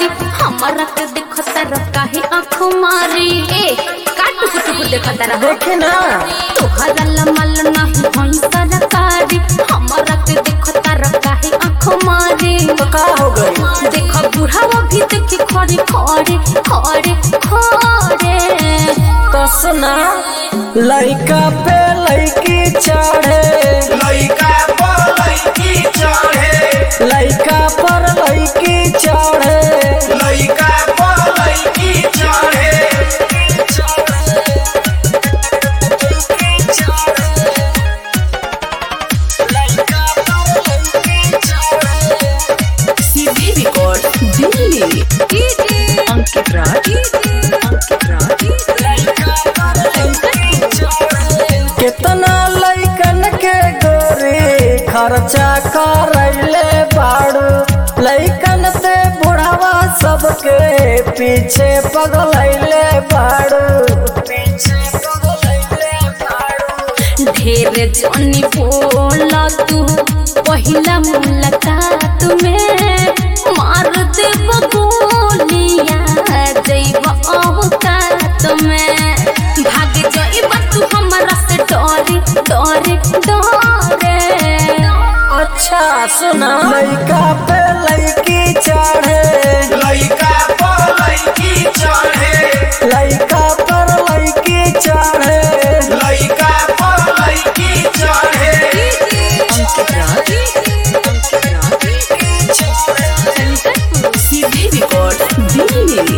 कारी हमारा के देखो तारा काहे आँख मारी ए काटू कुटू देखो तारा हो देखे ना तोहरा लमल नहीं होई सरकारी हमारा के देखो तारा काहे आँख मारी तो का हो गई देखो बुढ़ावा भी देखी खड़े खड़े खड़े खड़े तो सुना लइका पे लइकी चढ़े लइका पर लइकी चढ़े लइका पर लइकी चढ़े लइका पर लइकी चढ़े सीधी रिकॉर्ड दिल्ली अंकित राज अंकित राज कितना लइकन के गोरी खर्चा करैले बाड़ू लइकन से बुढ़ावा सबके पीछे पगलैले बाड़ू पीछे पगलैले बाड़ू ढेर जनी बोला तू पहिला मुलाकात में मार देब गोलिया जैब अवकात में भाग जइब तू हमरा से डरे डरे डरे अच्छा सुना लइका पे लइकी चढ़े लइका पर लइकी चढ़े लइका पर लइकी चढ़े लइका पर लइकी चढ़े अंकित राज अंकित राज सीधी रिकॉर्ड दिल्ली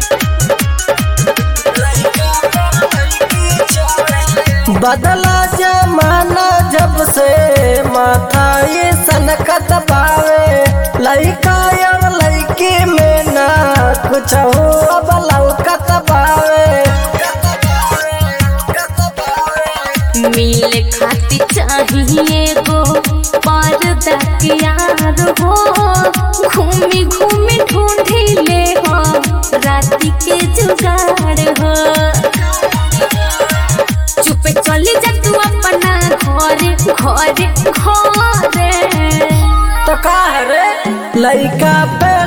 बदला जमाना जब से माथा ये सनकत पावे लइका और लइकी में ना कुछ हो अब लौकत पावे मिले खाती चाहिए गो पर्दा के यार हो घूमी घूमी ढूंढी ले हो राती के जुगाड़ हो चुपे चली जा तू अपना घरे घरे घरे तो का है रे लइका पे